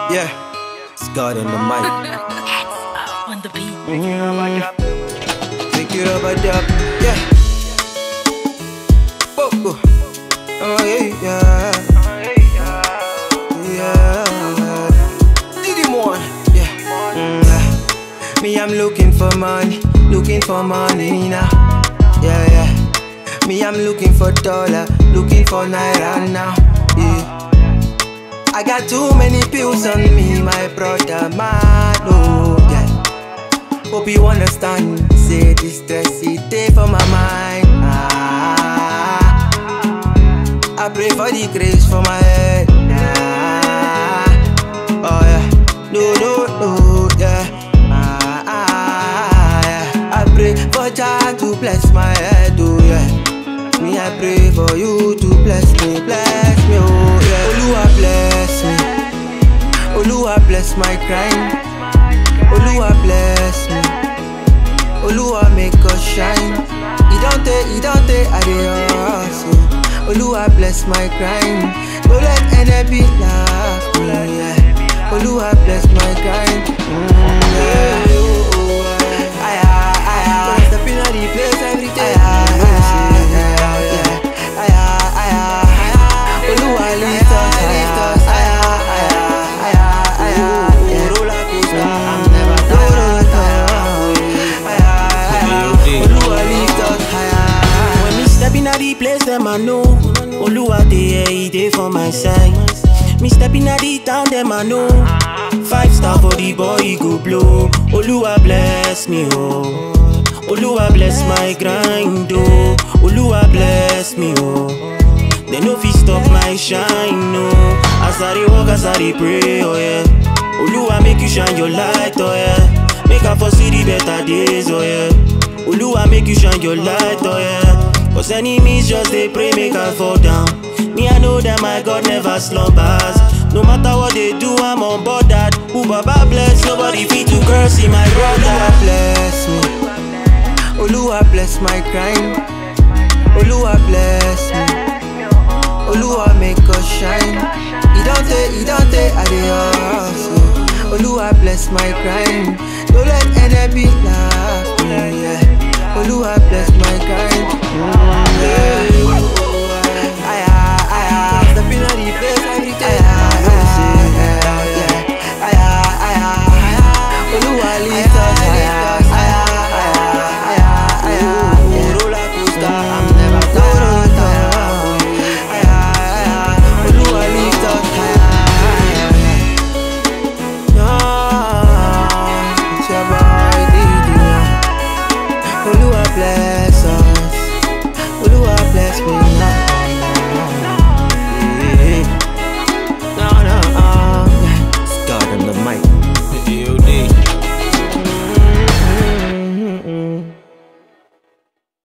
Yeah, it's God on the mic. on the beat. Pick it up a dub. Yeah. Whoa, whoa. Oh yeah, yeah. Yeah. Diddy more. Yeah. Mm, yeah. Me, I'm looking for money, looking for money now. Yeah, yeah. Me, I'm looking for dollar, looking for naira now. Yeah. I got too many pills on me, my brother, man. Oh, yeah. Hope you understand. Say this stress it day for my mind. Ah, I pray for the grace for my head. Ah, oh yeah, no no no yeah. Ah, ah, yeah. I pray for Jah to bless my head. Oh yeah. Me I pray for you to bless me, bless me. Oh yeah. Oluwa bless me. Oluwa bless my crime. Oluwa bless me. Oluwa make us shine. He don't take, he don't take, I dey hustle. Oluwa bless my grind. Don't let enemy laugh me. Yeah. Oluwa bless my grind. Mm, yeah. Oh, oh, yeah. Aye, aye, aye. When I step in the place every day. Aye, aye, aye, aye, yeah. Aye, aye, aye, aye. Oluwa lift us, lift us. Aye, aye, aye, aye, aye, aye. Yeah. Roller coaster, I'm never Oluwa lift us higher. When me step in the place, them I know. Oluwa dey here, he dey for my side. Me step in the town, them I know. Five star for the boy, he go blow. Oluwa bless me, oh. Oluwa bless my grind, oh. Oluwa bless me, oh. They no fit stop my shine, no. As I dey walk, as I dey pray, oh yeah. Oluwa make you shine your light, oh yeah. Make I for see the better days, oh yeah. Oluwa make you shine your light, oh yeah. Cause enemies just they pray, make I fall down. Me, I know that my God never slumbers. No matter what they do, I'm on board that. Who Baba bless, nobody fit to curse in my Oluwa brother. bless me. Oluwa bless my grind. Oluwa bless me. Oluwa make us shine. He don't take, he don't take, I dey hustle. Oluwa bless my grind. Don't let enemy laugh me. Yeah. Oluwa bless my grind. Mm, yeah.